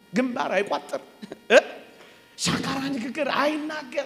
ግንባር አይቋጥር፣ ሻካራ ንግግር አይናገር፣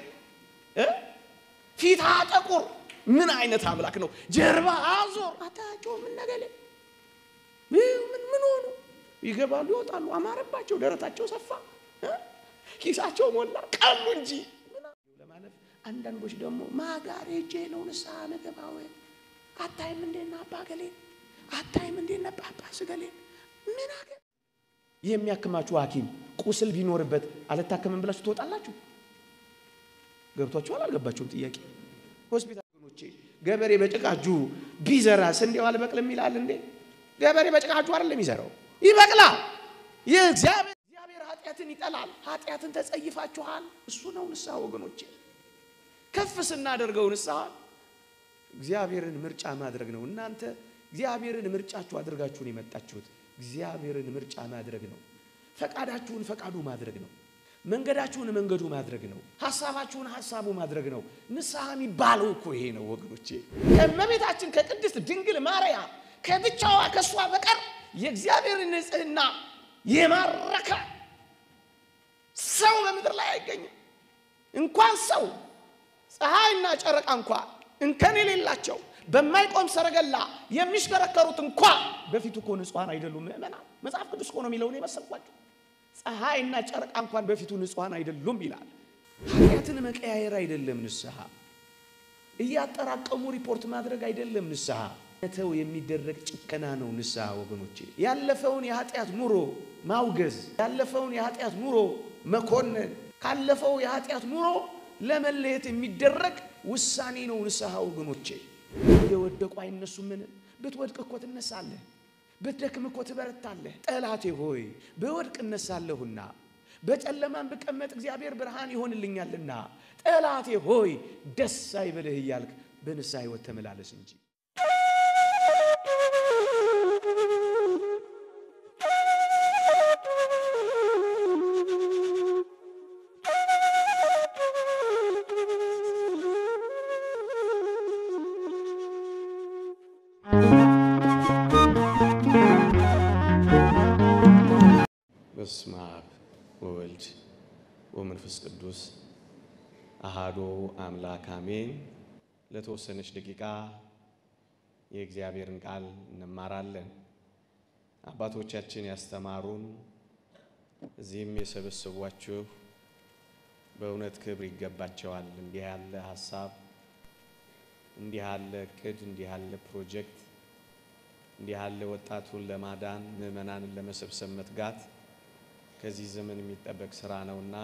ፊት አጠቁር። ምን አይነት አምላክ ነው? ጀርባ አዞር አታያቸው። ምን ነገሌ ምን ምን ሆኑ? ይገባሉ፣ ይወጣሉ። አማረባቸው፣ ደረታቸው ሰፋ፣ ኪሳቸው ሞላ፣ ቀሉ እንጂ ለማለት አንዳንዶች ደግሞ ማጋር ሄጄ ነው ንስሐ ነገባው አታይም እንዴና አባ ገሌን አታይም እንዴና ጳጳስ ገሌን ምን አገ የሚያክማችሁ ሐኪም ቁስል ቢኖርበት አልታከምም ብላችሁ ትወጣላችሁ። ገብቷችኋል? አልገባችሁም? ጥያቄ ሆስፒታል ወገኖቼ፣ ገበሬ በጭቃ እጁ ቢዘራ ስንዴው አልበቅልም ይላል እንዴ? ገበሬ በጭቃ እጁ አይደለም የሚዘራው፣ ይበቅላል። የእግዚአብሔር እግዚአብሔር ኃጢአትን ይጠላል። ኃጢአትን ተጸይፋችኋል። እሱ ነው ንስሐ ወገኖቼ። ከፍ ስናደርገው ንስሐ እግዚአብሔርን ምርጫ ማድረግ ነው። እናንተ እግዚአብሔርን ምርጫችሁ አድርጋችሁን የመጣችሁት እግዚአብሔርን ምርጫ ማድረግ ነው። ፈቃዳችሁን ፈቃዱ ማድረግ ነው። መንገዳችሁን መንገዱ ማድረግ ነው። ሐሳባችሁን ሐሳቡ ማድረግ ነው። ንስሐ የሚባለው እኮ ይሄ ነው ወገኖቼ። ከእመቤታችን ከቅድስት ድንግል ማርያም ከብቻዋ ከእሷ በቀር የእግዚአብሔርን ንጽሕና የማረከ ሰው በምድር ላይ አይገኝም። እንኳን ሰው ፀሐይና ጨረቃ እንኳ እንከን የሌላቸው በማይቆም ሰረገላ የሚሽከረከሩት እንኳ በፊቱ እኮ ንጹሐን አይደሉም። ምእመናን መጽሐፍ ቅዱስ እኮ ነው የሚለውን የመሰልኳቸው። ፀሐይና ጨረቃ እንኳን በፊቱ ንጹሐን አይደሉም ይላል። ኃጢአትን መቀያየር አይደለም ንስሐ፣ እያጠራቀሙ ሪፖርት ማድረግ አይደለም ንስሐ። ተው የሚደረግ ጭከና ነው ንስሐ ወገኖቼ። ያለፈውን የኃጢአት ኑሮ ማውገዝ፣ ያለፈውን የኃጢአት ኑሮ መኮነን፣ ካለፈው የኃጢአት ኑሮ ለመለየት የሚደረግ ውሳኔ ነው ንስሐ ወገኖቼ። የወደቁ አይነሱምን? ብትወድቅ እኮ ትነሳለህ፣ ብትደክም እኮ ትበረታለህ። ጠላቴ ሆይ በወድቅ እነሳለሁና በጨለማን ብቀመጥ እግዚአብሔር ብርሃን ይሆንልኛልና ጠላቴ ሆይ ደስ አይበልህ እያልክ በንስሐ ሕይወት ተመላለስ እንጂ በስመ አብ ወወልድ ወመንፈስ ቅዱስ አሃዶ አምላክ አሜን። ለተወሰነች ደቂቃ የእግዚአብሔርን ቃል እንማራለን። አባቶቻችን ያስተማሩን እዚህም የሰበሰቧችሁ በእውነት ክብር ይገባቸዋል። እንዲህ ያለ ሀሳብ፣ እንዲህ ያለ እቅድ፣ እንዲህ ያለ ፕሮጀክት፣ እንዲህ ያለ ወጣቱን ለማዳን ምዕመናንን ለመሰብሰብ መትጋት ከዚህ ዘመን የሚጠበቅ ስራ ነውና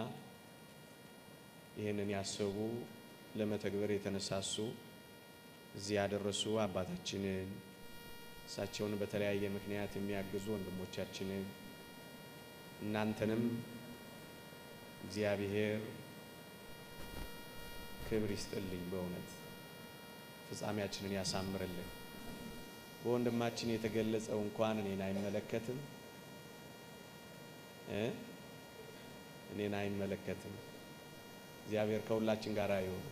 ይህንን ያሰቡ ለመተግበር የተነሳሱ እዚህ ያደረሱ አባታችንን እሳቸውን በተለያየ ምክንያት የሚያግዙ ወንድሞቻችንን እናንተንም እግዚአብሔር ክብር ይስጥልኝ። በእውነት ፍጻሜያችንን ያሳምርልን። በወንድማችን የተገለጸው እንኳን እኔን አይመለከትም እኔን አይመለከትም። እግዚአብሔር ከሁላችን ጋር ይሁን።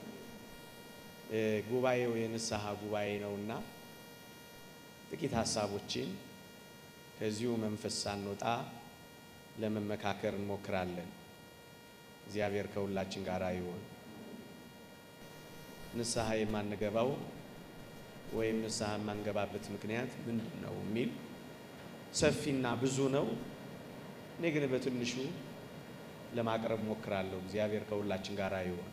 ጉባኤው የንስሐ ጉባኤ ነውና ጥቂት ሀሳቦችን ከዚሁ መንፈስ ሳንወጣ ለመመካከር እንሞክራለን። እግዚአብሔር ከሁላችን ጋር ይሁን። ንስሐ የማንገባው ወይም ንስሐ የማንገባበት ምክንያት ምንድን ነው የሚል ሰፊና ብዙ ነው። እኔ ግን በትንሹ ለማቅረብ ሞክራለሁ። እግዚአብሔር ከሁላችን ጋር ይሁን።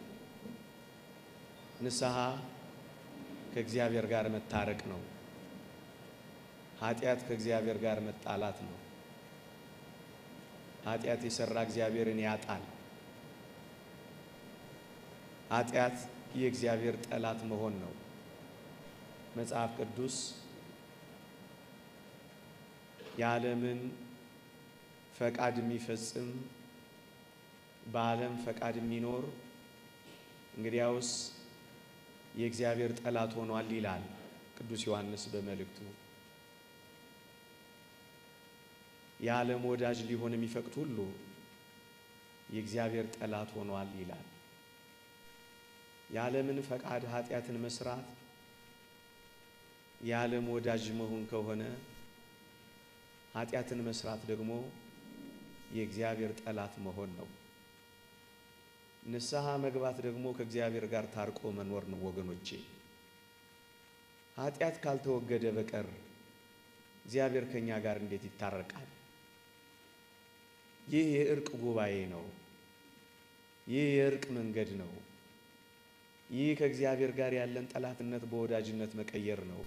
ንስሐ ከእግዚአብሔር ጋር መታረቅ ነው። ኃጢአት ከእግዚአብሔር ጋር መጣላት ነው። ኃጢአት የሰራ እግዚአብሔርን ያጣል። ኃጢአት የእግዚአብሔር ጠላት መሆን ነው። መጽሐፍ ቅዱስ የዓለምን ፈቃድ የሚፈጽም በዓለም ፈቃድ የሚኖር እንግዲያውስ የእግዚአብሔር ጠላት ሆኗል ይላል ቅዱስ ዮሐንስ በመልእክቱ። የዓለም ወዳጅ ሊሆን የሚፈቅድ ሁሉ የእግዚአብሔር ጠላት ሆኗል ይላል። የዓለምን ፈቃድ ኃጢአትን መስራት የዓለም ወዳጅ መሆን ከሆነ ኃጢአትን መስራት ደግሞ የእግዚአብሔር ጠላት መሆን ነው። ንስሐ መግባት ደግሞ ከእግዚአብሔር ጋር ታርቆ መኖር ነው ወገኖቼ። ኃጢአት ካልተወገደ በቀር እግዚአብሔር ከእኛ ጋር እንዴት ይታረቃል? ይህ የእርቅ ጉባኤ ነው። ይህ የእርቅ መንገድ ነው። ይህ ከእግዚአብሔር ጋር ያለን ጠላትነት በወዳጅነት መቀየር ነው።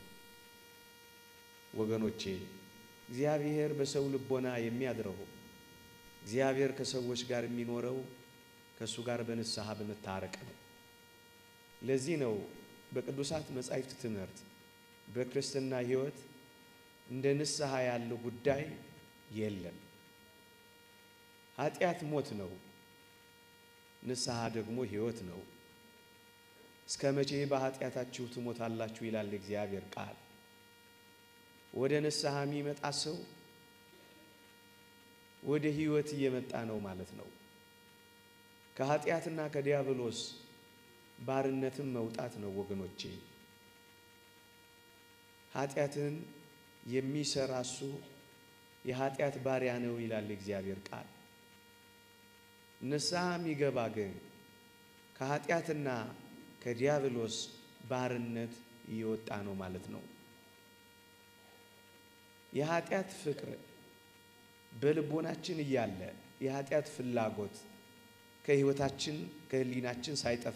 ወገኖቼ እግዚአብሔር በሰው ልቦና የሚያድረው እግዚአብሔር ከሰዎች ጋር የሚኖረው ከእሱ ጋር በንስሐ በመታረቅ ነው። ለዚህ ነው በቅዱሳት መጻሕፍት ትምህርት በክርስትና ሕይወት እንደ ንስሐ ያለው ጉዳይ የለም። ኃጢአት ሞት ነው፣ ንስሐ ደግሞ ሕይወት ነው። እስከ መቼ በኃጢአታችሁ ትሞታላችሁ ይላል እግዚአብሔር ቃል። ወደ ንስሐ የሚመጣ ሰው ወደ ሕይወት እየመጣ ነው ማለት ነው። ከኃጢአትና ከዲያብሎስ ባርነትም መውጣት ነው ወገኖቼ። ኃጢአትን የሚሰራ እሱ የኃጢአት ባሪያ ነው ይላል እግዚአብሔር ቃል። ንስሐ የሚገባ ግን ከኃጢአትና ከዲያብሎስ ባርነት እየወጣ ነው ማለት ነው። የኃጢአት ፍቅር በልቦናችን እያለ የኃጢአት ፍላጎት ከሕይወታችን ከሕሊናችን ሳይጠፋ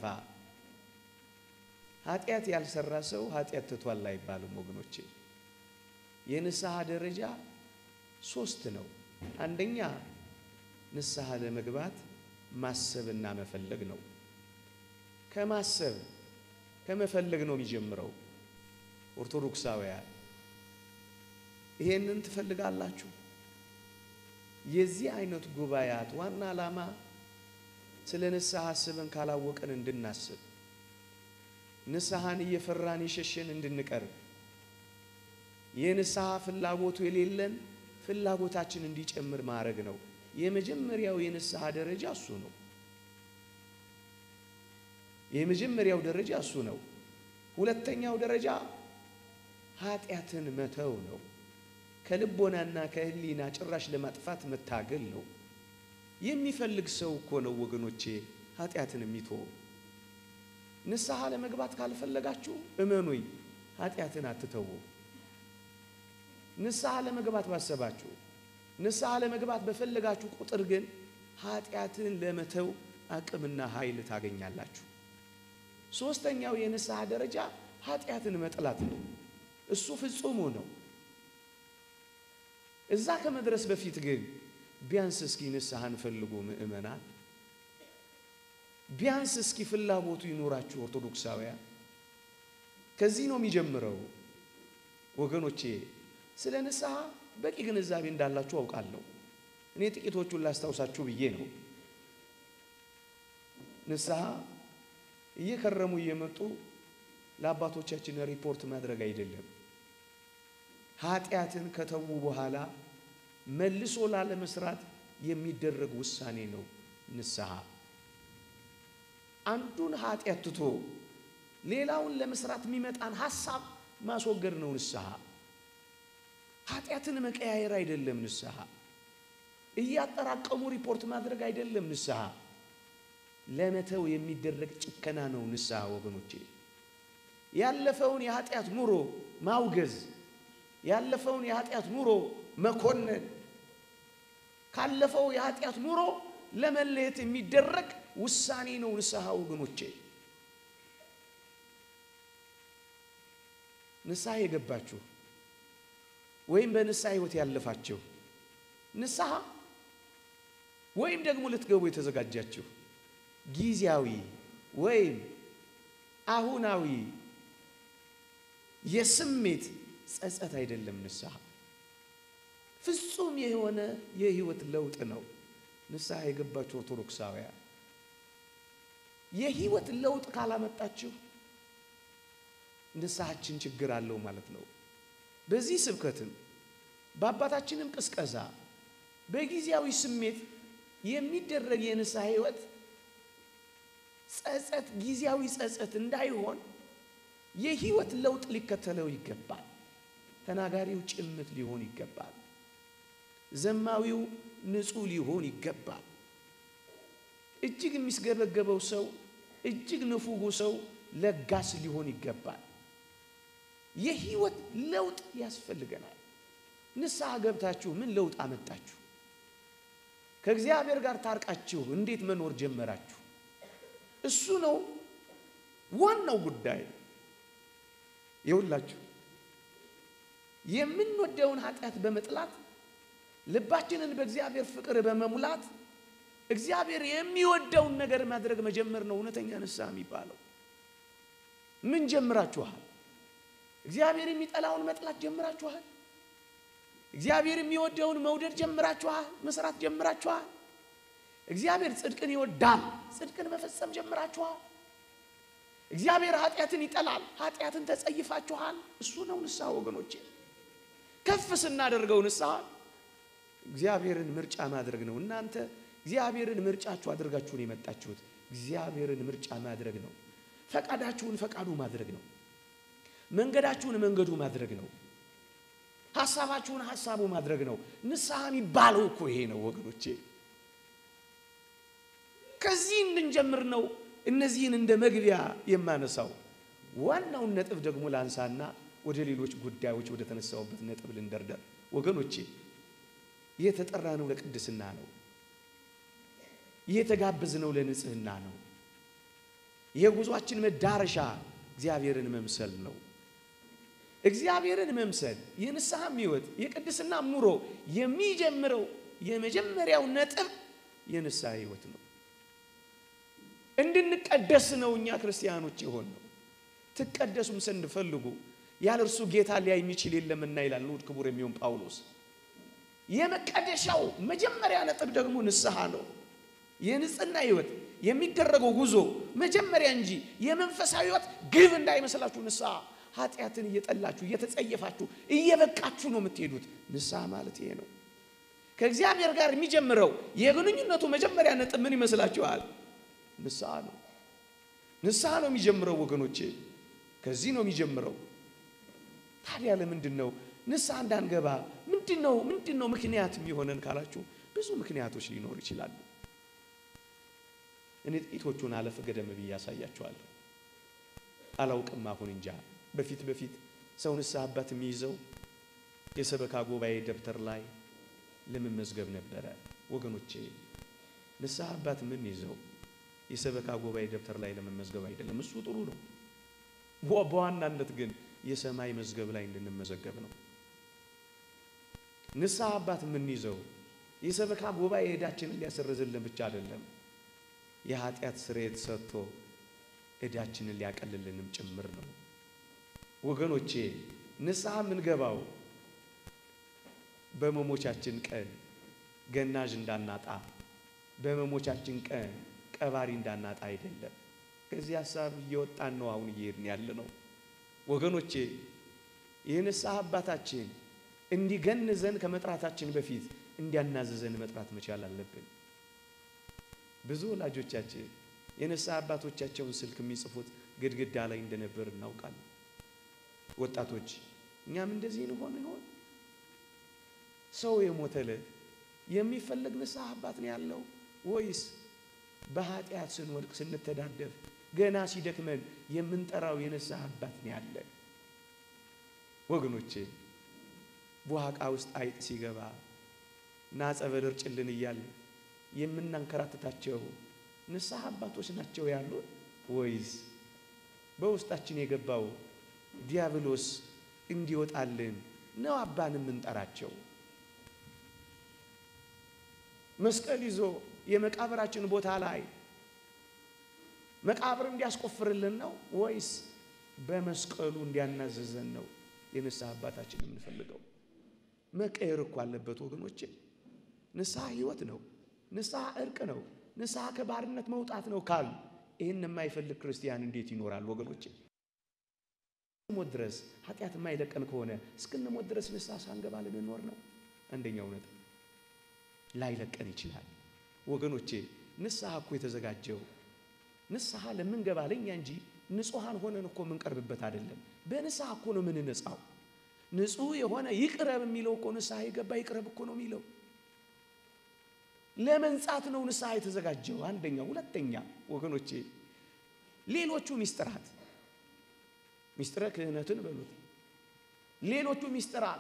ኃጢአት ያልሰራ ሰው ኃጢአት ትቷል አይባልም ወገኖቼ። የንስሐ ደረጃ ሶስት ነው። አንደኛ ንስሐ ለመግባት ማሰብና መፈለግ ነው። ከማሰብ ከመፈለግ ነው የሚጀምረው። ኦርቶዶክሳውያን ይሄንን ትፈልጋላችሁ? የዚህ አይነት ጉባኤያት ዋና ዓላማ ስለ ንስሐ አስበን ካላወቀን እንድናስብ ንስሐን እየፈራን የሸሸን እንድንቀርብ የንስሐ ፍላጎቱ የሌለን ፍላጎታችን እንዲጨምር ማድረግ ነው። የመጀመሪያው የንስሐ ደረጃ እሱ ነው። የመጀመሪያው ደረጃ እሱ ነው። ሁለተኛው ደረጃ ኃጢአትን መተው ነው። ከልቦናና ከሕሊና ጭራሽ ለማጥፋት መታገል ነው። የሚፈልግ ሰው እኮ ነው ወገኖቼ ኃጢአትን የሚተው። ንስሐ ለመግባት ካልፈለጋችሁ እመኑኝ ኃጢአትን አትተዉ። ንስሐ ለመግባት ባሰባችሁ፣ ንስሐ ለመግባት በፈለጋችሁ ቁጥር ግን ኃጢአትን ለመተው አቅምና ኃይል ታገኛላችሁ። ሶስተኛው የንስሐ ደረጃ ኃጢአትን መጥላት ነው። እሱ ፍጹሙ ነው። እዛ ከመድረስ በፊት ግን ቢያንስ እስኪ ንስሐን ፈልጉ ምእመናን። ቢያንስ እስኪ ፍላጎቱ ይኖራችሁ ኦርቶዶክሳውያን። ከዚህ ነው የሚጀምረው ወገኖቼ። ስለ ንስሐ በቂ ግንዛቤ እንዳላችሁ አውቃለሁ። እኔ ጥቂቶቹን ላስታውሳችሁ ብዬ ነው። ንስሐ እየከረሙ እየመጡ ለአባቶቻችን ሪፖርት ማድረግ አይደለም። ኃጢአትን ከተዉ በኋላ መልሶ ላለመስራት የሚደረግ ውሳኔ ነው ንስሐ። አንዱን ኃጢአት ትቶ ሌላውን ለመስራት የሚመጣን ሀሳብ ማስወገድ ነው ንስሐ። ኃጢአትን መቀያየር አይደለም ንስሐ። እያጠራቀሙ ሪፖርት ማድረግ አይደለም ንስሐ። ለመተው የሚደረግ ጭከና ነው ንስሐ ወገኖቼ። ያለፈውን የኃጢአት ኑሮ ማውገዝ፣ ያለፈውን የኃጢአት ኑሮ መኮነን፣ ካለፈው የኃጢአት ኑሮ ለመለየት የሚደረግ ውሳኔ ነው ንስሐ ወገኖቼ። ንስሐ የገባችሁ ወይም በንስሐ ሕይወት ያለፋችሁ ንስሐ ወይም ደግሞ ልትገቡ የተዘጋጃችሁ ጊዜያዊ ወይም አሁናዊ የስሜት ጸጸት አይደለም። ንስሐ ፍጹም የሆነ የህይወት ለውጥ ነው። ንስሐ የገባችሁ ኦርቶዶክሳውያን የህይወት ለውጥ ካላመጣችሁ ንስሐችን ችግር አለው ማለት ነው። በዚህ ስብከትም በአባታችንም ቅስቀሳ በጊዜያዊ ስሜት የሚደረግ የንስሐ ህይወት ጸጸት ጊዜያዊ ጸጸት እንዳይሆን የህይወት ለውጥ ሊከተለው ይገባል። ተናጋሪው ጭምት ሊሆን ይገባል። ዘማዊው ንጹሕ ሊሆን ይገባል። እጅግ የሚስገበገበው ሰው፣ እጅግ ንፉጉ ሰው ለጋስ ሊሆን ይገባል። የህይወት ለውጥ ያስፈልገናል። ንስሐ ገብታችሁ ምን ለውጥ አመጣችሁ? ከእግዚአብሔር ጋር ታርቃችሁ እንዴት መኖር ጀመራችሁ? እሱ ነው ዋናው ጉዳይ። ይኸውላችሁ የምንወደውን ኃጢአት በመጥላት ልባችንን በእግዚአብሔር ፍቅር በመሙላት እግዚአብሔር የሚወደውን ነገር ማድረግ መጀመር ነው እውነተኛ ንስሐ የሚባለው። ምን ጀምራችኋል? እግዚአብሔር የሚጠላውን መጥላት ጀምራችኋል? እግዚአብሔር የሚወደውን መውደድ ጀምራችኋል? መስራት ጀምራችኋል? እግዚአብሔር ጽድቅን ይወዳል፣ ጽድቅን መፈጸም ጀምራችኋል? እግዚአብሔር ኃጢአትን ይጠላል፣ ኃጢአትን ተጸይፋችኋል? እሱ ነው ንስሐ ወገኖቼ። ከፍ ስናደርገው ንስሐ እግዚአብሔርን ምርጫ ማድረግ ነው። እናንተ እግዚአብሔርን ምርጫችሁ አድርጋችሁን የመጣችሁት እግዚአብሔርን ምርጫ ማድረግ ነው። ፈቃዳችሁን ፈቃዱ ማድረግ ነው። መንገዳችሁን መንገዱ ማድረግ ነው። ሐሳባችሁን ሐሳቡ ማድረግ ነው። ንስሐ የሚባለው እኮ ይሄ ነው ወገኖቼ። ከዚህ እንድንጀምር ነው እነዚህን እንደ መግቢያ የማነሳው። ዋናውን ነጥብ ደግሞ ላንሳና ወደ ሌሎች ጉዳዮች ወደ ተነሳውበት ነጥብ ልንደርደር ወገኖቼ። የተጠራነው ለቅድስና ነው። የተጋበዝነው ለንጽህና ነው። የጉዟችን መዳረሻ እግዚአብሔርን መምሰል ነው። እግዚአብሔርን መምሰል የንስሐም ሕይወት የቅድስና ኑሮ የሚጀምረው የመጀመሪያው ነጥብ የንስሐ ሕይወት ነው። እንድንቀደስ ነው እኛ ክርስቲያኖች የሆን ነው። ትቀደሱም ዘንድ ፈልጉ ያለ እርሱ ጌታ ሊያይ የሚችል የለምና ይላል ንዑድ ክቡር የሚሆን ጳውሎስ። የመቀደሻው መጀመሪያ ነጥብ ደግሞ ንስሐ ነው። የንጽህና ሕይወት የሚደረገው ጉዞ መጀመሪያ እንጂ የመንፈሳዊ ሕይወት ግብ እንዳይመስላችሁ። ንስሐ ኃጢአትን እየጠላችሁ እየተጸየፋችሁ እየበቃችሁ ነው የምትሄዱት። ንስሐ ማለት ይሄ ነው። ከእግዚአብሔር ጋር የሚጀምረው የግንኙነቱ መጀመሪያ ነጥብ ምን ይመስላችኋል? ንስሐ ነው። ንስሐ ነው የሚጀምረው ወገኖቼ፣ ከዚህ ነው የሚጀምረው። ታዲያ ለምንድን ነው ንስሐ እንዳንገባ ምንድን ነው ምንድን ነው ምክንያት የሚሆነን ካላችሁ ብዙ ምክንያቶች ሊኖሩ ይችላሉ። እኔ ጥቂቶቹን አለፍ ገደም ብዬ ያሳያችኋለሁ። አላውቅም አሁን እንጃ። በፊት በፊት ሰው ንስሐ አባት የሚይዘው የሰበካ ጉባኤ ደብተር ላይ ለመመዝገብ ነበረ ወገኖቼ። ንስሐ አባት ምን ይዘው የሰበካ ጉባኤ ደብተር ላይ ለመመዝገብ አይደለም። እሱ ጥሩ ነው። በዋናነት ግን የሰማይ መዝገብ ላይ እንድንመዘገብ ነው። ንስሐ አባት የምንይዘው የሰበካ ጉባኤ ዕዳችንን ሊያሰርዝልን ብቻ አይደለም፣ የኃጢአት ስርየት ሰጥቶ ዕዳችንን ሊያቀልልንም ጭምር ነው። ወገኖቼ ንስሐ የምንገባው በመሞቻችን ቀን ገናዥ እንዳናጣ፣ በመሞቻችን ቀን ቀባሪ እንዳናጣ አይደለም። ከዚህ ሀሳብ እየወጣን ነው አሁን እየሄድን ያለ ነው ወገኖቼ። የንስሐ አባታችን እንዲገንዘን ከመጥራታችን በፊት እንዲያናዝዘን መጥራት መቻል አለብን። ብዙ ወላጆቻችን የንስሐ አባቶቻቸውን ስልክ የሚጽፉት ግድግዳ ላይ እንደነበር እናውቃለን። ወጣቶች እኛም እንደዚህ እንሆን ይሆን? ሰው የሞተለት የሚፈለግ ንስሐ አባት ነው ያለው ወይስ በኃጢአት ስንወድቅ ስንተዳደፍ ገና ሲደክመን የምንጠራው የንስሐ አባት ነው ያለን? ወገኖቼ ቡሃቃ ውስጥ አይጥ ሲገባ እና ጸበል እርጭልን እያለን የምናንከራትታቸው ንስሐ አባቶች ናቸው ያሉን ወይስ በውስጣችን የገባው ዲያብሎስ እንዲወጣልን ነው አባን የምንጠራቸው? መስቀል ይዞ የመቃብራችን ቦታ ላይ መቃብር እንዲያስቆፍርልን ነው ወይስ በመስቀሉ እንዲያናዘዘን ነው የንስሐ አባታችን የምንፈልገው? መቀየር እኮ አለበት ወገኖቼ። ንስሐ ሕይወት ነው። ንስሐ እርቅ ነው። ንስሐ ከባርነት መውጣት ነው ካሉ ይህን የማይፈልግ ክርስቲያን እንዴት ይኖራል ወገኖቼ? ሞት ድረስ ኃጢአት የማይለቀን ከሆነ እስክንሞት ድረስ ንስሐ ሳንገባ ልንኖር ነው? አንደኛው ነጥብ ላይለቀን ይችላል ወገኖቼ። ንስሐ እኮ የተዘጋጀው ንስሐ ለምንገባ ለእኛ እንጂ ንጹሐን ሆነን እኮ የምንቀርብበት አይደለም። በንስሐ እኮ ነው የምንነጻው። ንጹሕ የሆነ ይቅረብ የሚለው እኮ ንስሐ የገባ ይቅረብ እኮ ነው የሚለው። ለመንጻት ነው ንስሐ የተዘጋጀው። አንደኛው። ሁለተኛ ወገኖቼ ሌሎቹ ሚስጥራት ሚስጥረ ክህነትን በሉት ሌሎቹ ሚስጥራት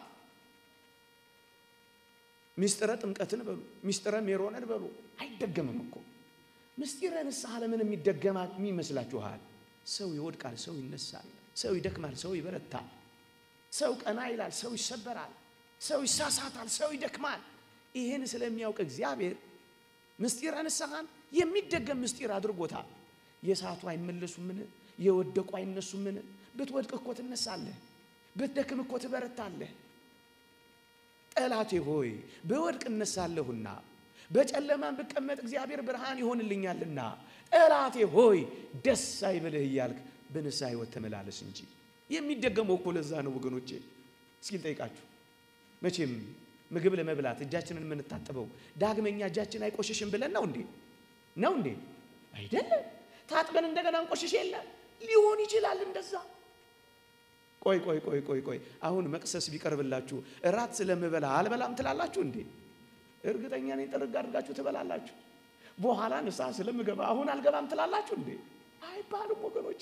ሚስጥረ ጥምቀትን በሉ ሚስጥረ ሜሮንን በሉ አይደገምም እኮ ምስጢረ ንስሐ ለምን የሚደገማ ይመስላችኋል? ሰው ይወድቃል፣ ሰው ይነሳል፣ ሰው ይደክማል፣ ሰው ይበረታል፣ ሰው ቀና ይላል፣ ሰው ይሰበራል፣ ሰው ይሳሳታል፣ ሰው ይደክማል። ይህን ስለሚያውቅ እግዚአብሔር ምስጢረ ንስሐን የሚደገም ምስጢር አድርጎታል። የሳቱ አይመለሱምን? የወደቁ አይነሱምን? ብትወድቅ እኮ ትነሳለህ፣ ብትደክም እኮ ትበረታለህ። ጠላቴ ሆይ በወድቅ እነሳለሁና በጨለማን ብቀመጥ እግዚአብሔር ብርሃን ይሆንልኛልና ጠላቴ ሆይ ደስ አይበልህ እያልክ በንስሐ ሕይወት ተመላለስ እንጂ። የሚደገመው እኮ ለዛ ነው ወገኖቼ። እስኪ ልጠይቃችሁ፣ መቼም ምግብ ለመብላት እጃችንን የምንታጠበው ዳግመኛ እጃችን አይቆሽሽም ብለን ነው እንዴ? ነው እንዴ? አይደለም። ታጥበን እንደገና እንቆሽሽ የለ ሊሆን ይችላል እንደዛ ቆይ ቆይ ቆይ ቆይ ቆይ አሁን መቅሰስ ቢቀርብላችሁ እራት ስለምበላ አልበላም ትላላችሁ እንዴ? እርግጠኛ ነኝ ጥርግ አድርጋችሁ ትበላላችሁ። በኋላ ንስሐ ስለምገባ አሁን አልገባም ትላላችሁ እንዴ? አይባልም ወገኖቼ።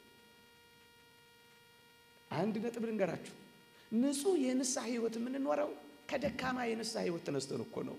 አንድ ነጥብ ልንገራችሁ። ንጹሕ የንስሐ ሕይወት የምንኖረው ከደካማ የንስሐ ሕይወት ተነስተን እኮ ነው።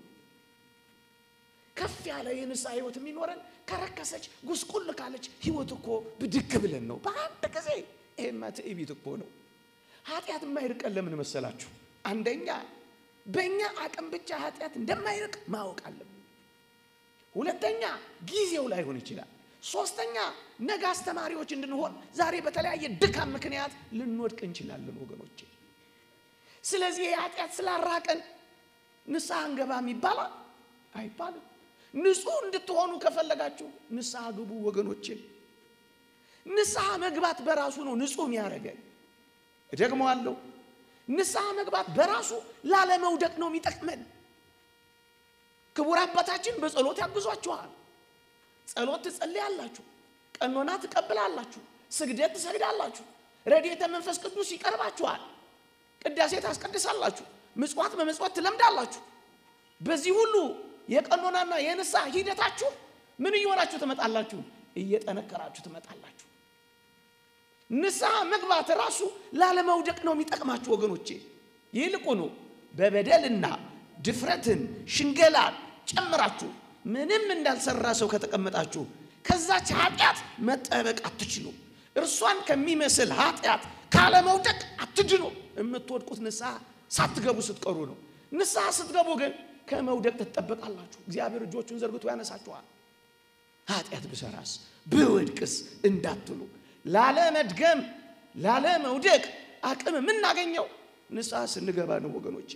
ከፍ ያለ የንስሐ ሕይወት የሚኖረን ከረከሰች ጉስቁል ካለች ሕይወት እኮ ብድግ ብለን ነው በአንድ ጊዜ ይሄማ ትዕቢት እኮ ነው። ኃጢአት የማይርቀን ለምን መሰላችሁ? አንደኛ በእኛ አቅም ብቻ ኃጢአት እንደማይርቅ ማወቅ አለብን። ሁለተኛ ጊዜው ላይሆን ይችላል። ሶስተኛ ነገ አስተማሪዎች እንድንሆን ዛሬ በተለያየ ድካም ምክንያት ልንወድቅ እንችላለን ወገኖቼ። ስለዚህ የኃጢአት ስላራቀን ንስሐ እንገባም ይባላል አይባልም። ንጹሕ እንድትሆኑ ከፈለጋችሁ ንስሐ ግቡ ወገኖቼ። ንስሐ መግባት በራሱ ነው ንጹሕ የሚያደርገን። እደግመዋለሁ፣ ንስሐ መግባት በራሱ ላለመውደቅ ነው የሚጠቅመን። ክቡር አባታችን በጸሎት ያግዟችኋል። ጸሎት ትጸልያላችሁ፣ ቀኖና ትቀብላላችሁ፣ ስግደት ትሰግዳላችሁ፣ ረድኤተ መንፈስ ቅዱስ ይቀርባችኋል፣ ቅዳሴ ታስቀድሳላችሁ፣ ምጽዋት በመጽዋት ትለምዳላችሁ። በዚህ ሁሉ የቀኖናና የንስሐ ሂደታችሁ ምን እየሆናችሁ ትመጣላችሁ? እየጠነከራችሁ ትመጣላችሁ። ንስሐ መግባት ራሱ ላለመውደቅ ነው የሚጠቅማችሁ ወገኖቼ። ይልቁኑ በበደልና ድፍረትን ሽንገላን ጨምራችሁ ምንም እንዳልሰራ ሰው ከተቀመጣችሁ ከዛች ኃጢአት መጠበቅ አትችሉ። እርሷን ከሚመስል ኃጢአት ካለመውደቅ አትድኑ። የምትወድቁት ንስሐ ሳትገቡ ስትቀሩ ነው። ንስሐ ስትገቡ ግን ከመውደቅ ትጠበቃላችሁ። እግዚአብሔር እጆቹን ዘርግቶ ያነሳችኋል። ኃጢአት ብሰራስ ብወድቅስ እንዳትሉ ላለመድገም ላለመውደቅ አቅም የምናገኘው ንስሐ ስንገባ ነው ወገኖቼ።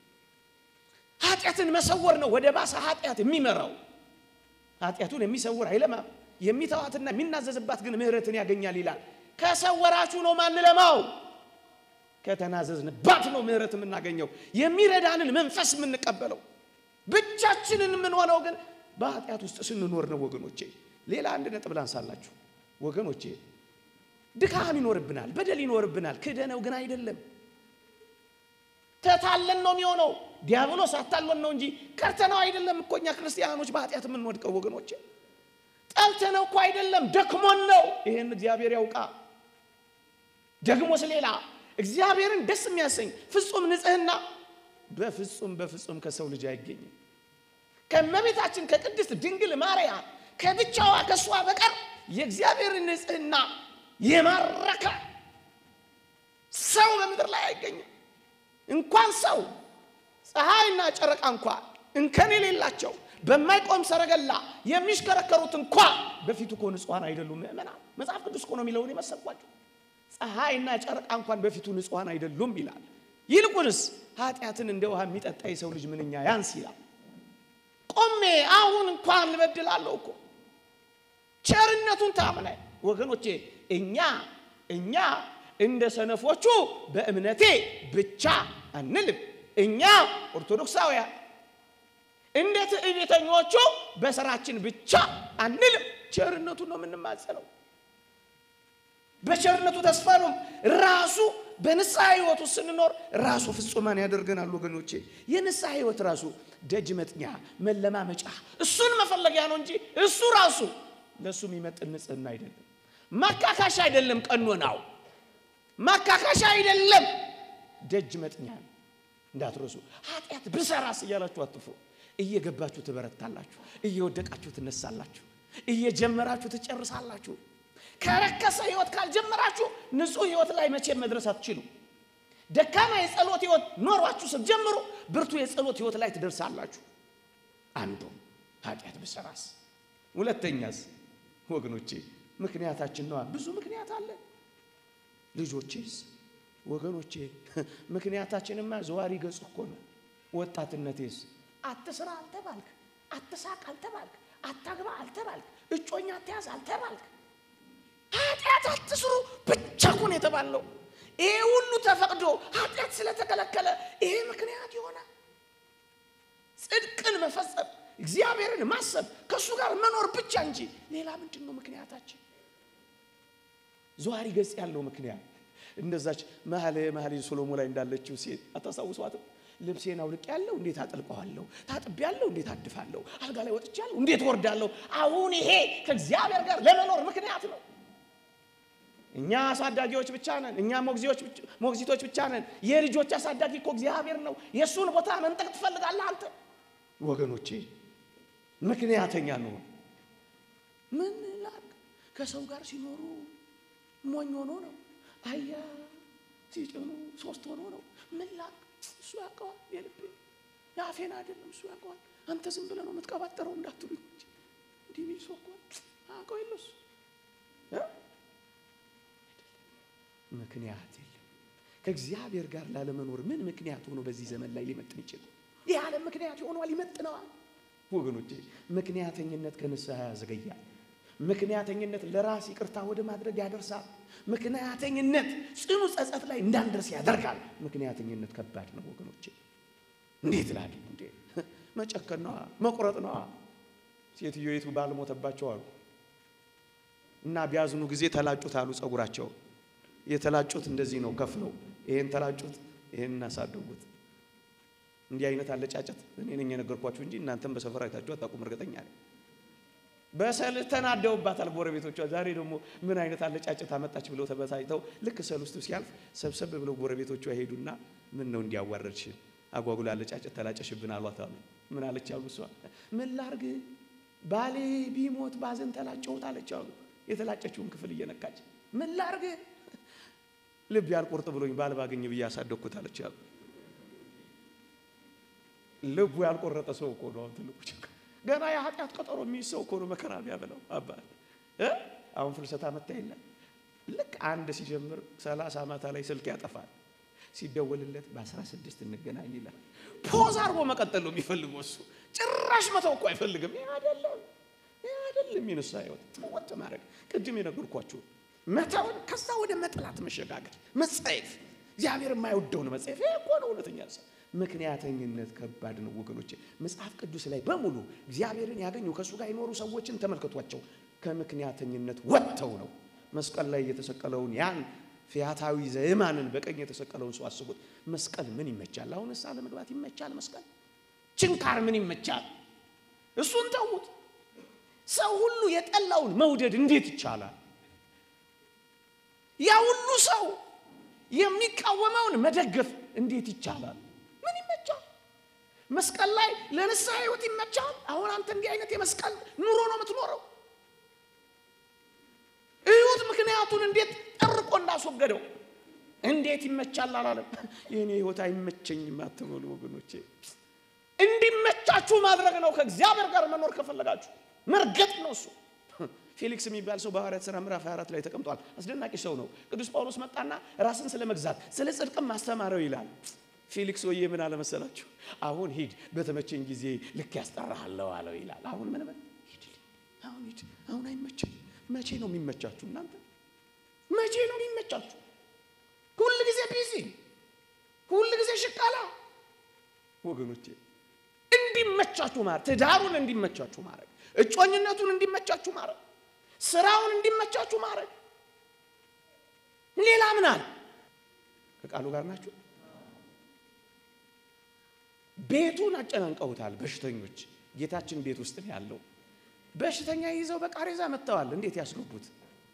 ኃጢአትን መሰወር ነው ወደ ባሰ ኃጢአት የሚመራው። ኃጢአቱን የሚሰውር አይለማም፣ የሚተዋትና የሚናዘዝባት ግን ምሕረትን ያገኛል ይላል። ከሰወራችሁ ነው ማንለማው፣ ከተናዘዝንባት ነው ምሕረት የምናገኘው፣ የሚረዳንን መንፈስ የምንቀበለው። ብቻችንን የምንሆነው ግን በኃጢአት ውስጥ ስንኖር ነው ወገኖቼ። ሌላ አንድ ነጥብ ላንሳላችሁ ወገኖቼ። ድካም ይኖርብናል፣ በደል ይኖርብናል። ክደነው ግን አይደለም ተታለን ነው የሚሆነው። ዲያብሎስ አታለን ነው እንጂ ከርተነው አይደለም እኮ እኛ ክርስቲያኖች በኃጢአት የምንወድቀው ወገኖቼ። ጠልተነው እኮ አይደለም ደክሞን ነው። ይህን እግዚአብሔር ያውቃ። ደግሞስ ሌላ እግዚአብሔርን ደስ የሚያሰኝ ፍጹም ንጽሕና በፍጹም በፍጹም ከሰው ልጅ አይገኝም። ከእመቤታችን ከቅድስት ድንግል ማርያም ከብቻዋ ከእሷ በቀር የእግዚአብሔርን ንጽሕና የማረከ ሰው በምድር ላይ አይገኝም። እንኳን ሰው ፀሐይና ጨረቃ እንኳ እንከን የሌላቸው በማይቆም ሰረገላ የሚሽከረከሩት እንኳ በፊቱ እኮ ንጹሐን አይደሉም። ምእመናን መጽሐፍ ቅዱስ እኮ ነው የሚለውን የመሰልኳቸው። ፀሐይና ጨረቃ እንኳን በፊቱ ንጹሐን አይደሉም ይላል። ይልቁንስ ኃጢአትን እንደ ውሃ የሚጠጣ የሰው ልጅ ምንኛ ያንስ ይላል። ቆሜ አሁን እንኳን ልበድላለሁ እኮ ቸርነቱን ታምናይ ወገኖቼ እኛ እኛ እንደ ሰነፎቹ በእምነቴ ብቻ አንልም። እኛ ኦርቶዶክሳውያን እንደ ትዕቢተኞቹ በስራችን ብቻ አንልም። ቸርነቱን ነው የምንማጸነው። በቸርነቱ ተስፋ ነው ራሱ በንስሐ ህይወት ውስጥ ስንኖር ራሱ ፍጹማን ያደርገናል። ወገኖቼ የንስሐ ህይወት ራሱ ደጅ መጥኛ መለማመጫ፣ እሱን መፈለጊያ ነው እንጂ እሱ ራሱ ለእሱ የሚመጥን ንጽህና አይደለም። ማካካሻ አይደለም። ቀኖናው ማካካሻ አይደለም። ደጅ መጥኛ ነው። እንዳትረሱ። ኃጢአት ብሰራስ እያላችሁ አትፍሩ። እየገባችሁ ትበረታላችሁ፣ እየወደቃችሁ ትነሳላችሁ፣ እየጀመራችሁ ትጨርሳላችሁ። ከረከሰ ህይወት ካልጀመራችሁ ንጹህ ህይወት ላይ መቼም መድረስ አትችሉ። ደካማ የጸሎት ህይወት ኖሯችሁ ስትጀምሩ ብርቱ የጸሎት ህይወት ላይ ትደርሳላችሁ። አንዱ ኃጢአት ብሰራስ። ሁለተኛስ ወገኖቼ ምክንያታችን ነዋ። ብዙ ምክንያት አለ። ልጆቼስ ወገኖቼ ምክንያታችንማ ዘዋሪ ገጽ እኮ ነው። ወጣትነቴስ አትስራ አልተባልክ፣ አትሳቅ አልተባልክ፣ አታግባ አልተባልክ፣ እጮኛ አትያዝ አልተባልክ፣ ኃጢአት አትስሩ ብቻ እኮ ነው የተባለው። ይሄ ሁሉ ተፈቅዶ ኃጢአት ስለተከለከለ ይሄ ምክንያት ይሆናል። ጽድቅን መፈጸም፣ እግዚአብሔርን ማሰብ፣ ከእሱ ጋር መኖር ብቻ እንጂ ሌላ ምንድን ነው ምክንያታችን? ዘዋሪ ገጽ ያለው ምክንያት እንደዛች መኃልየ መኃልይ ሰሎሞን ላይ እንዳለችው ሴት አታስታውሷትም? ልብሴን አውልቅ ያለው እንዴት አጠልቀዋለሁ? ታጥቤ ያለው እንዴት አድፋለሁ? አልጋ ላይ ወጥቻለሁ እንዴት ወርዳለሁ? አሁን ይሄ ከእግዚአብሔር ጋር ለመኖር ምክንያት ነው። እኛ አሳዳጊዎች ብቻ ነን። እኛ ሞግዚቶች ብቻ ነን። የልጆች አሳዳጊ እኮ እግዚአብሔር ነው። የእሱን ቦታ መንጠቅ ትፈልጋለህ አንተ? ወገኖቼ ምክንያተኛ ነው። ምን ላድርግ? ከሰው ጋር ሲኖሩ ሞኝ ሆኖ ነው። አያ ሲጭኑ ሶስት ሆኖ ነው። ምን ላድርግ? እሱ ያውቀዋል። የልቤ የአፌን አይደለም እሱ ያውቀዋል። አንተ ዝም ብለህ ነው የምትቀባጠረው እንዳትሉኝ እንጂ እንዲህ የሚል ሰው እኮ አውቀው የለ እሱ ምክንያት የለም። ከእግዚአብሔር ጋር ላለመኖር ምን ምክንያት ሆኖ በዚህ ዘመን ላይ ሊመጥን ይችላል? ይህ ዓለም ምክንያት ሆኗል፣ ይመጥነዋል። ወገኖቼ ምክንያተኝነት ከንስሐ ያዘገያል። ምክንያተኝነት ለራስ ይቅርታ ወደ ማድረግ ያደርሳል። ምክንያተኝነት ጽኑ ጸጸት ላይ እንዳንደርስ ያደርጋል። ምክንያተኝነት ከባድ ነው ወገኖቼ። እንዴት ላድርግ እንዴ? መጨከን ነዋ፣ መቁረጥ ነዋ። ሴትዮይቱ ባል ሞተባቸው አሉ እና ቢያዝኑ ጊዜ ተላጩት አሉ ጸጉራቸው የተላጩት እንደዚህ ነው ከፍለው፣ ይሄን ተላጩት፣ ይሄን እናሳደጉት። እንዲህ አይነት አለጫጨት እኔ ነኝ የነገርኳችሁ እንጂ እናንተም በሰፈር አይታችሁ አታውቁም። እርግጠኛ ነኝ። በሰል ተናደውባታል ጎረቤቶቿ። ዛሬ ደግሞ ምን አይነት አለጫጨት አመጣች ብለው ተበሳጭተው ልክ ሰል ውስጥ ሲያልፍ ሰብሰብ ብለው ጎረቤቶቿ ሄዱና ምን ነው እንዲያዋረድሽን አጓጉላ አለጫጨት ተላጨሽብን አሏት አሉ። ምን አለች አሉ እሷ ምን ላርግ ባሌ ቢሞት ባዘን ተላጨሁት አለች አሉ። የተላጨችውን ክፍል እየነካች ምን ላርግ ልብ ያልቆርጥ ብሎኝ ባል ባገኝ ብዬ ያሳደግኩት አለች አሉ። ልቡ ያልቆረጠ ሰው እኮ ነው ትልቁ ችግር። ገና የኃጢአት ቀጠሮ የሚይዝ ሰው እኮ ነው መከራ ቢያበላው አባት እ አሁን ፍልሰታ መታ የለም ልክ አንድ ሲጀምር ሰላሳ ማታ ላይ ስልክ ያጠፋል። ሲደወልለት በአስራ ስድስት እንገናኝ ይላል። ፖዝ አድርጎ መቀጠል ነው የሚፈልገው እሱ ጭራሽ መተው እኮ አይፈልግም። ይህ አይደለም ይህ አይደለም የነሳ ህይወት ተወጥ ማድረግ ቅድም የነገርኳችሁ መተውን ከዛ ወደ መጥላት መሸጋገር መጸየፍ እግዚአብሔር የማይወደውን መጸየፍ ይሄ እኮ ነው እውነተኛ ሰው ምክንያተኝነት ከባድ ነው ወገኖቼ መጽሐፍ ቅዱስ ላይ በሙሉ እግዚአብሔርን ያገኙ ከእሱ ጋር የኖሩ ሰዎችን ተመልከቷቸው ከምክንያተኝነት ወጥተው ነው መስቀል ላይ የተሰቀለውን ያን ፊያታዊ ዘየማንን በቀኝ የተሰቀለውን ሰው አስቡት መስቀል ምን ይመቻል አሁን እሳ ለመግባት ይመቻል መስቀል ችንካር ምን ይመቻል እሱን ተዉት ሰው ሁሉ የጠላውን መውደድ እንዴት ይቻላል ያ ሁሉ ሰው የሚቃወመውን መደገፍ እንዴት ይቻላል? ምን ይመቻል? መስቀል ላይ ለንስሐ ህይወት ይመቻል? አሁን አንተ እንዲህ አይነት የመስቀል ኑሮ ነው የምትኖረው። እዩት፣ ምክንያቱን እንዴት ጠርቆ እንዳስወገደው። እንዴት ይመቻል አላለም። የእኔ ህይወት አይመቸኝም አትበሉ ወገኖቼ። እንዲመቻችሁ ማድረግ ነው። ከእግዚአብሔር ጋር መኖር ከፈለጋችሁ መርገጥ ነው እሱ ፌሊክስ የሚባል ሰው በሐዋርያት ሥራ ምዕራፍ 24 ላይ ተቀምጧል። አስደናቂ ሰው ነው። ቅዱስ ጳውሎስ መጣና ራስን ስለ መግዛት ስለ ጽድቅም ማስተማረው ይላል። ፌሊክስ ወዬ ምን አለመሰላችሁ? አሁን ሂድ፣ በተመቸኝ ጊዜ ልክ ያስጠራሃለሁ አለው ይላል። አሁን ምን ምን ሂድ፣ አሁን ሂድ፣ አሁን አይመቸኝ። መቼ ነው የሚመቻችሁ እናንተ? መቼ ነው የሚመቻችሁ? ሁል ጊዜ ቢዚ፣ ሁል ጊዜ ሽቃላ። ወገኖቼ እንዲመቻችሁ ማድረግ፣ ትዳሩን እንዲመቻችሁ ማድረግ፣ እጮኝነቱን እንዲመቻችሁ ማድረግ ስራውን እንዲመቻችሁ ማድረግ። ሌላ ምን አለ? ከቃሉ ጋር ናችሁ። ቤቱን አጨናንቀውታል በሽተኞች። ጌታችን ቤት ውስጥ ነው ያለው። በሽተኛ ይዘው በቃሬዛ መጥተዋል። እንዴት ያስገቡት?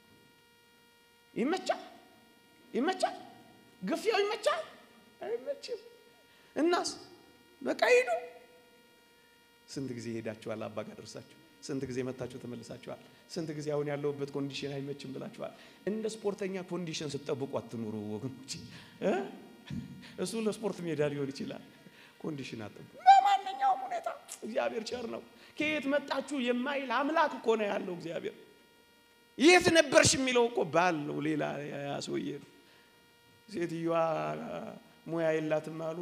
ይመቻል? ይመቻል? ግፊያው ይመቻል? አይመችም። እናስ በቃ ሂዱ። ስንት ጊዜ ሄዳችኋል? አባ ጋር ደርሳችሁ ስንት ጊዜ መታችሁ ተመልሳችኋል? ስንት ጊዜ አሁን ያለሁበት ኮንዲሽን አይመችም ብላችኋል? እንደ ስፖርተኛ ኮንዲሽን ስትጠብቁ አትኑሩ ወገኖች። እ እሱ ለስፖርት ሜዳ ሊሆን ይችላል። ኮንዲሽን አጠብቁ። በማንኛውም ሁኔታ እግዚአብሔር ቸር ነው። ከየት መጣችሁ የማይል አምላክ እኮ ነው ያለው እግዚአብሔር። የት ነበርሽ የሚለው እኮ ባል ነው፣ ሌላ ያ ሰውዬ ነው። ሴትዮዋ ሙያ የላትም አሉ።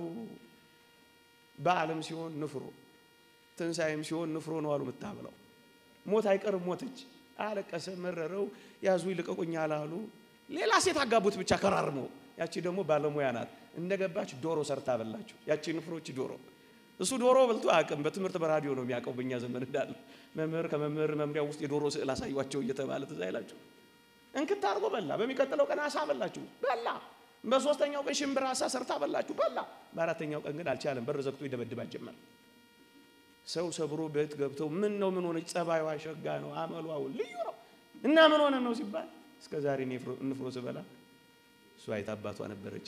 በዓለም ሲሆን ንፍሮ ትንሣኤም ሲሆን ንፍሮ ነው አሉ የምታብለው። ሞት አይቀርም ሞተች። አለቀሰ፣ መረረው፣ ያዙ ይልቀቁኝ አላሉ። ሌላ ሴት አጋቡት ብቻ ከራርመው። ያቺ ደግሞ ባለሙያ ናት። እንደገባች ዶሮ ሰርታ በላችሁ። ያቺ ንፍሮች ዶሮ እሱ ዶሮ በልቶ አያውቅም። በትምህርት በራዲዮ ነው የሚያውቀው። በእኛ ዘመን እንዳለ መምህር ከመምህር መምሪያ ውስጥ የዶሮ ስዕል አሳዩቸው እየተባለ ትዝ አይላችሁ? እንክት አድርጎ በላ። በሚቀጥለው ቀን አሳ በላችሁ፣ በላ። በሶስተኛው ቀን ሽምብራ አሳ ሰርታ በላችሁ፣ በላ። በአራተኛው ቀን ግን አልቻለም። በር ዘግቶ ይደበድባት ጀመር። ሰው ሰብሮ ቤት ገብተው ምን ነው ምን ሆነች? ጸባይዋ ሸጋ ነው፣ አመሏ ልዩ ነው እና ምን ሆነ ነው ሲባል እስከ ዛሬ ንፍሮ ስበላ እሷ የታባቷ ነበረች፣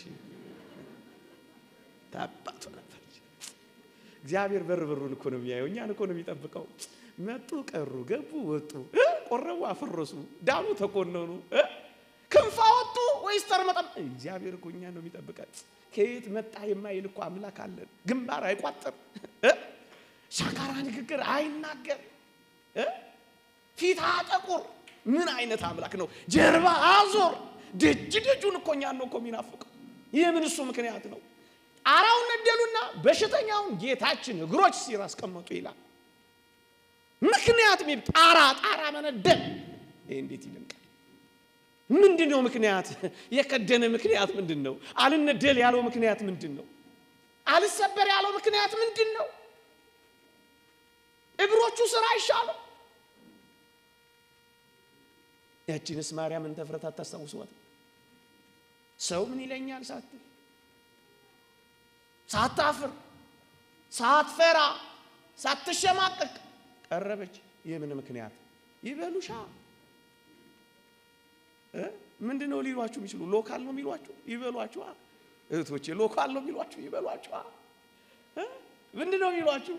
ታባቷ ነበረች። እግዚአብሔር በር በሩን እኮ ነው የሚያየው፣ እኛን እኮ ነው የሚጠብቀው። መጡ፣ ቀሩ፣ ገቡ፣ ወጡ፣ ቆረቡ፣ አፈረሱ፣ ዳኑ፣ ተኮነኑ፣ ክንፍ አወጡ ወይስ ተርመጠም? እግዚአብሔር እኮ እኛን ነው የሚጠብቀን። ከየት መጣ የማይል እኮ አምላክ አለን። ግንባር አይቋጥር ሻካራ ንግግር አይናገር፣ ፊት አጠቁር። ምን አይነት አምላክ ነው? ጀርባ አዞር። ደጅ ደጁን እኮ እኛን ነው እኮ የሚናፍቀው። ይህ ምን እሱ ምክንያት ነው። ጣራውን ነደሉና በሽተኛውን ጌታችን እግሮች ሲር አስቀመጡ ይላል። ምክንያት ሚ ጣራ ጣራ መነደል ይህ እንዴት ይደንቃል! ምንድን ነው ምክንያት? የከደነ ምክንያት ምንድን ነው? አልነደል ያለው ምክንያት ምንድን ነው? አልሰበር ያለው ምክንያት ምንድን ነው? እግሮቹ ስራ አይሻለው? ያቺንስ ማርያምን ተፍረት አታስታውሷት? ሰው ምን ይለኛል ሳትል ሳታፍር ሳትፈራ ሳትሸማቀቅ ቀረበች። የምን ምክንያት ይበሉሻ? ምንድን ነው ሊሏችሁ የሚችሉ? ሎካል ነው የሚሏችሁ? ይበሏችኋ። እህቶቼ ሎካል ነው የሚሏችሁ? ይበሏችኋ። ምንድን ነው የሚሏችሁ?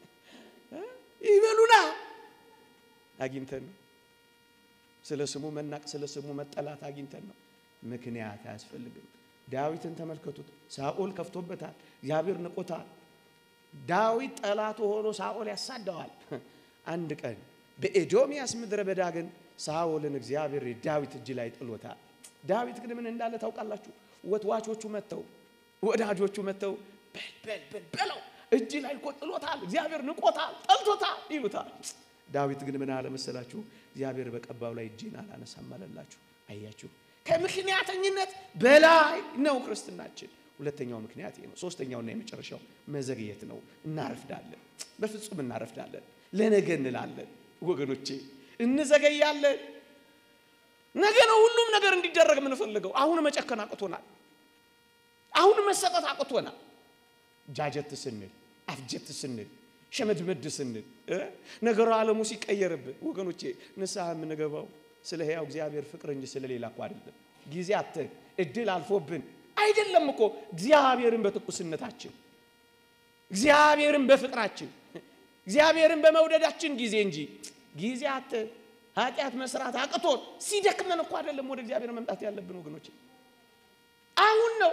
ይበሉና አግኝተን ነው ስለ ስሙ መናቅ ስለ ስሙ መጠላት አግኝተን ነው። ምክንያት አያስፈልግም። ዳዊትን ተመልከቱት። ሳኦል ከፍቶበታል፣ እግዚአብሔር ንቆታል። ዳዊት ጠላቱ ሆኖ ሳኦል ያሳደዋል። አንድ ቀን በኤዶምያስ ምድረ በዳ ግን ሳኦልን እግዚአብሔር ዳዊት እጅ ላይ ጥሎታል። ዳዊት ግን ምን እንዳለ ታውቃላችሁ? ወትዋቾቹ መጥተው ወዳጆቹ መጥተው በል በል በል በለው እጅ ላይ እኮ ጥሎታል፣ እግዚአብሔር ንቆታል፣ ጠልቶታል ይሉታል። ዳዊት ግን ምን አለ መሰላችሁ? እግዚአብሔር በቀባው ላይ እጄን አላነሳም አለላችሁ። አያችሁ፣ ከምክንያተኝነት በላይ ነው ክርስትናችን። ሁለተኛው ምክንያት ይሄ ነው። ሶስተኛውና የመጨረሻው መዘግየት ነው። እናረፍዳለን፣ በፍጹም እናረፍዳለን። ለነገ እንላለን ወገኖቼ፣ እንዘገያለን። ነገ ነው ሁሉም ነገር እንዲደረግ የምንፈልገው። አሁን መጨከን አቅቶናል። አሁን መሰጠት አቅቶናል። ጃጀት ስንል አፍጀት ስንል ሸመድመድ ስንል ነገሩ ዓለሙ ሲቀየርብን ወገኖቼ ንስሐ የምንገባው ስለ ሕያው እግዚአብሔር ፍቅር እንጂ ስለ ሌላ እኮ አይደለም። ጊዜ አተን እድል አልፎብን አይደለም እኮ እግዚአብሔርን በትኩስነታችን እግዚአብሔርን በፍቅራችን እግዚአብሔርን በመውደዳችን ጊዜ እንጂ ጊዜ አተን ኃጢአት መስራት አቅቶን ሲደክመን እኮ አይደለም ወደ እግዚአብሔር መምጣት ያለብን ወገኖቼ። አሁን ነው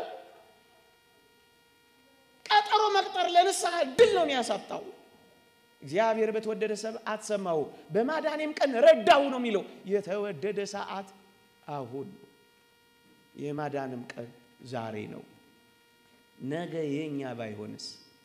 ቀጠሮ መቅጠር ለንስሐ ድል ነው የሚያሳጣው። እግዚአብሔር በተወደደ ሰዓት ሰማሁ፣ በማዳኔም ቀን ረዳሁ ነው የሚለው። የተወደደ ሰዓት አሁን ነው። የማዳንም ቀን ዛሬ ነው። ነገ የኛ ባይሆንስ?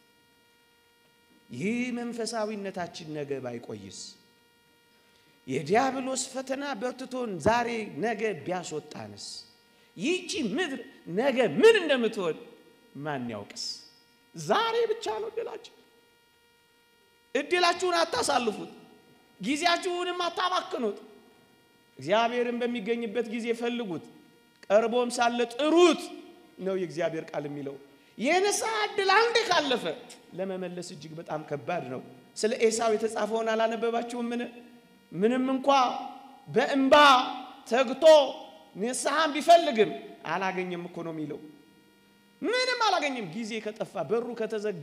ይህ መንፈሳዊነታችን ነገ ባይቆይስ? የዲያብሎስ ፈተና በርትቶን ዛሬ ነገ ቢያስወጣንስ? ይህቺ ምድር ነገ ምን እንደምትሆን ማን ያውቅስ? ዛሬ ብቻ ነው እድላችሁ። እድላችሁን አታሳልፉት፣ ጊዜያችሁንም አታባክኑት። እግዚአብሔርን በሚገኝበት ጊዜ ፈልጉት፣ ቀርቦም ሳለ ጥሩት። ነው የእግዚአብሔር ቃል የሚለው። የንስሐ ዕድል አንዴ ካለፈ ለመመለስ እጅግ በጣም ከባድ ነው። ስለ ኤሳው የተጻፈውን አላነበባችሁም? ምን ምንም እንኳ በእንባ ተግቶ ንስሐን ቢፈልግም አላገኘም እኮ ነው የሚለው። ምንም አላገኘም። ጊዜ ከጠፋ በሩ ከተዘጋ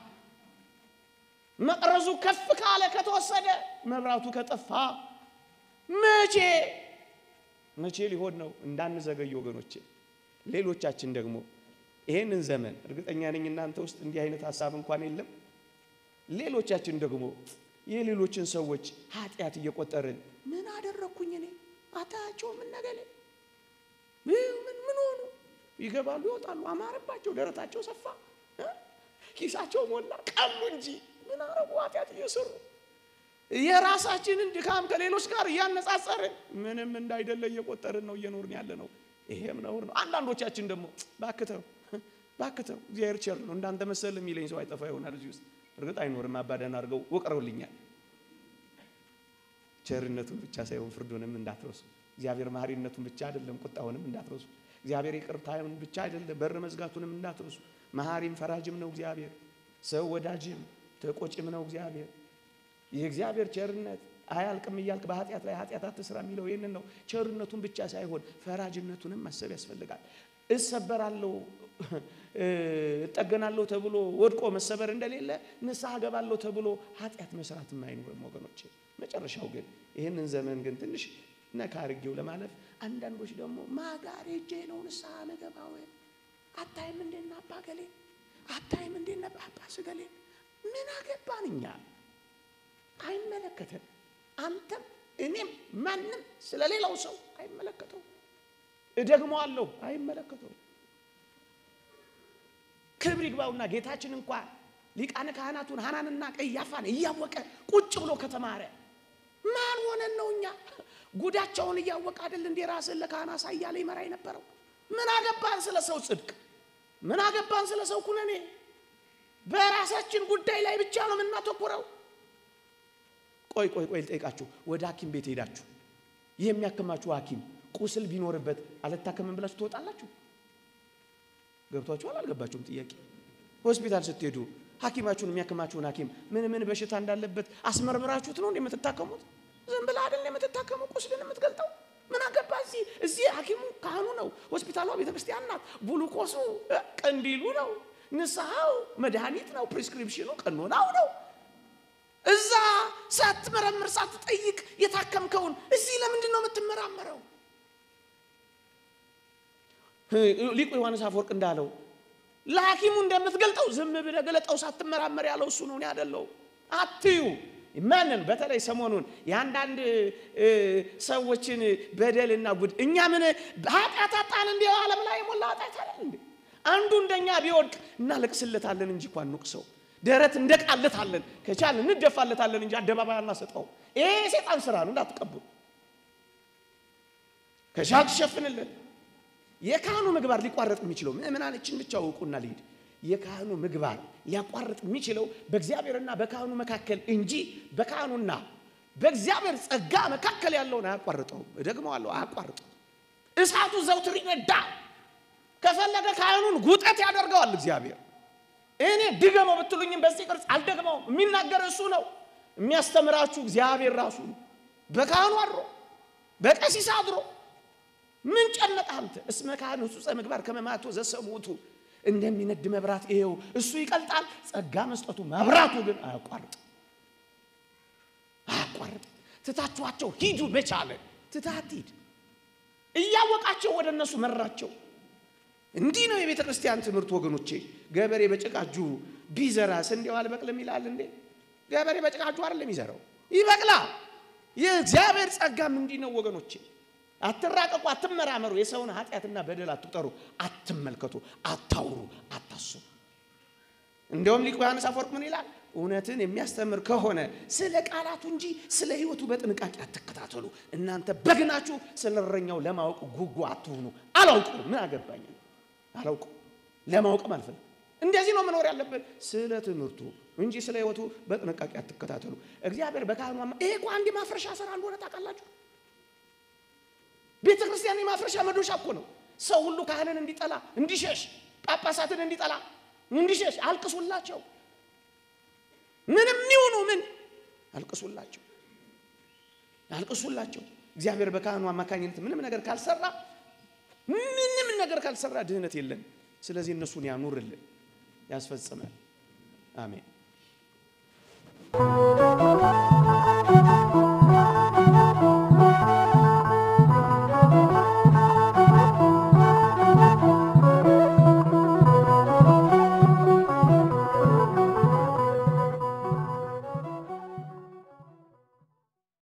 መቅረዙ ከፍ ካለ ከተወሰደ መብራቱ ከጠፋ መቼ መቼ ሊሆን ነው? እንዳንዘገይ ወገኖቼ። ሌሎቻችን ደግሞ ይሄንን ዘመን እርግጠኛ ነኝ እናንተ ውስጥ እንዲህ አይነት ሀሳብ እንኳን የለም። ሌሎቻችን ደግሞ የሌሎችን ሰዎች ኃጢአት እየቆጠርን ምን አደረግኩኝ እኔ አታያቸው ምን ነገሌ ምን ምን ሆኑ ይገባሉ፣ ይወጣሉ፣ አማረባቸው፣ ደረታቸው ሰፋ፣ ኪሳቸው ሞላ፣ ቀሉ እንጂ ምን አረጉ? ኃጢአት እየሰሩ የራሳችንን ድካም ከሌሎች ጋር እያነጻጸርን ምንም እንዳይደለ እየቆጠርን ነው እየኖርን ያለ ነው። ይሄም ነውር ነው። አንዳንዶቻችን ደግሞ ባክተው ባክተው እግዚአብሔር ቸር ነው እንዳንተ መሰል የሚለኝ ሰው አይጠፋ ይሆናል እዚህ ውስጥ እርግጥ አይኖርም። አባዳን አድርገው ወቅረውልኛል። ቸርነቱን ብቻ ሳይሆን ፍርዱንም እንዳትረሱ። እግዚአብሔር መሐሪነቱን ብቻ አይደለም ቁጣውንም እንዳትረሱ። እግዚአብሔር ይቅርታውን ብቻ አይደለም በር መዝጋቱንም እንዳትረሱ። መሐሪም ፈራጅም ነው እግዚአብሔር። ሰው ወዳጅም ተቆጭም ነው እግዚአብሔር። የእግዚአብሔር ቸርነት አያልቅም እያልክ በኃጢአት ላይ ኃጢአት አትስራ የሚለው ይህንን ነው። ቸርነቱን ብቻ ሳይሆን ፈራጅነቱንም ማሰብ ያስፈልጋል። እሰበራለሁ እጠገናለሁ ተብሎ ወድቆ መሰበር እንደሌለ ንስሐ ገባለሁ ተብሎ ኃጢአት መስራትም አይኖርም ወገኖች። መጨረሻው ግን ይህንን ዘመን ግን ትንሽ ነካ አድርጌው ለማለፍ አንዳንዶች ደግሞ ማጋር ሄጄ ነው ንስሐ መገባው አታይም እንዴና አባ ገሌ አታይም እንዴና ጳጳስ ገሌ ምን አገባን እኛ አይመለከተን አንተም እኔም ማንም ስለሌላው ሰው አይመለከተው እደግመዋለሁ አይመለከተው ክብር ይግባውና ጌታችን እንኳን ሊቃነ ካህናቱን ሐናንና ቀያፋን እያወቀ ቁጭ ብሎ ከተማረ ማን ሆነን ነው እኛ? ጉዳቸውን እያወቀ አይደል እንዴ ራስን ለካህን አሳያ ላይ መራ የነበረው? ምን አገባን ስለ ሰው ጽድቅ? ምን አገባን ስለ ሰው ኩነኔ? በራሳችን ጉዳይ ላይ ብቻ ነው የምናተኩረው። ቆይ ቆይ ቆይ ልጠይቃችሁ። ወደ ሐኪም ቤት ሄዳችሁ ይህ የሚያክማችሁ ሐኪም ቁስል ቢኖርበት አልታከምም ብላችሁ ትወጣላችሁ? ገብቷችኋል? አልገባችሁም? ጥያቄ ሆስፒታል ስትሄዱ ሐኪማችሁን የሚያክማችሁን ሐኪም ምን ምን በሽታ እንዳለበት አስመርምራችሁት ነው የምትታከሙት? ዝም ብለህ አይደል የምትታከሙ ቁስልን የምትገልጠው? ምን አገባ? እዚህ እዚህ ሐኪሙ ካህኑ ነው፣ ሆስፒታሏ ቤተ ክርስቲያን ናት፣ ቡሉኮሱ ቀንዲሉ ነው፣ ንስሐው መድኃኒት ነው፣ ፕሪስክሪፕሽኑ ቀኖናው ነው። እዛ ሳትመረምር ሳትጠይቅ የታከምከውን እዚህ ለምንድን ነው የምትመራመረው? ሊቁ ዮሐንስ አፈወርቅ እንዳለው ለሐኪሙ እንደምትገልጠው ዝም ብለህ ገለጠው ሳትመራመር ያለው እሱ ነው። እኔ አይደለሁ አትዩ። ማንን በተለይ ሰሞኑን የአንዳንድ ሰዎችን በደልና ጉድ እኛ ምን ኃጢአት አጣን? እንዲ ዓለም ላይ የሞላ ኃጢአት አለን እንዴ? አንዱ እንደኛ ቢወድቅ እናለቅስለታለን እንጂ እንኳን ንቁሰው ደረት እንደቃለታለን ከቻልን እንደፋለታለን እንጂ አደባባይ አናሰጠው። ይሄ የሴጣን ስራ ነው፣ እንዳትቀቡ። ከቻል ትሸፍንልን የካህኑ ምግባር ሊቋረጥ የሚችለው ምእመናኖችን ብቻ እውቁና ልሂድ። የካህኑ ምግባር ሊያቋርጥ የሚችለው በእግዚአብሔርና በካህኑ መካከል እንጂ በካህኑና በእግዚአብሔር ጸጋ መካከል ያለውን አያቋርጠውም። እደግመዋለሁ፣ አያቋርጠው። እሳቱ ዘውትር ይነዳል። ከፈለገ ካህኑን ጉጠት ያደርገዋል እግዚአብሔር። እኔ ድገመው ብትሉኝም በዚህ ቅርጽ አልደግመውም። የሚናገር እሱ ነው። የሚያስተምራችሁ እግዚአብሔር ራሱ ነው። በካህኑ አድሮ በቀሲስ አድሮ ምን ጨነቀህ አንተ? እስመ ካህን ሕጹጸ ምግባር ከመማቶ ዘሰሙቱ እንደሚነድ መብራት ይሄው እሱ ይቀልጣል። ጸጋ መስጠቱ መብራቱ ግን አያቋርጥ አያቋርጥ። ትታችኋቸው ሂዱ በቻለ ትታት ሂድ። እያወቃቸው ወደ እነሱ መራቸው። እንዲህ ነው የቤተ ክርስቲያን ትምህርት ወገኖቼ። ገበሬ በጭቃ እጁ ቢዘራ ስንዴው አልበቅልም ይላል እንዴ? ገበሬ በጭቃ እጁ አይደለም ይዘራው፣ ይበቅላል። የእግዚአብሔር ጸጋም እንዲህ ነው ወገኖቼ። አትራቀቁ፣ አትመራመሩ፣ የሰውን ኃጢአትና በደል አትቁጠሩ፣ አትመልከቱ፣ አታውሩ፣ አታስቡ። እንደውም ሊቁ ዮሐንስ አፈወርቅ ምን ይላል? እውነትን የሚያስተምር ከሆነ ስለ ቃላቱ እንጂ ስለ ሕይወቱ በጥንቃቄ አትከታተሉ። እናንተ በግናችሁ ስለ እረኛው ለማወቅ ጉጉ አትሁኑ። አላውቁ ምን አገባኝ አላውቁ ለማወቅም አልፈልግም። እንደዚህ ነው መኖር ያለብን፣ ስለ ትምህርቱ እንጂ ስለ ሕይወቱ በጥንቃቄ አትከታተሉ። እግዚአብሔር በካህኑ ይሄ እኮ አንድ ማፍረሻ ስራ እንደሆነ ታውቃላችሁ። ቤተ ክርስቲያን የማፍረሻ መዶሻ እኮ ነው። ሰው ሁሉ ካህንን እንዲጠላ እንዲሸሽ፣ ጳጳሳትን እንዲጠላ እንዲሸሽ አልቅሱላቸው። ምንም ይሁኑ ምን አልቅሱላቸው፣ አልቅሱላቸው። እግዚአብሔር በካህኑ አማካኝነት ምንም ነገር ካልሰራ ምንም ነገር ካልሰራ ድህነት የለን። ስለዚህ እነሱን ያኑርልን፣ ያስፈጽመን። አሜን።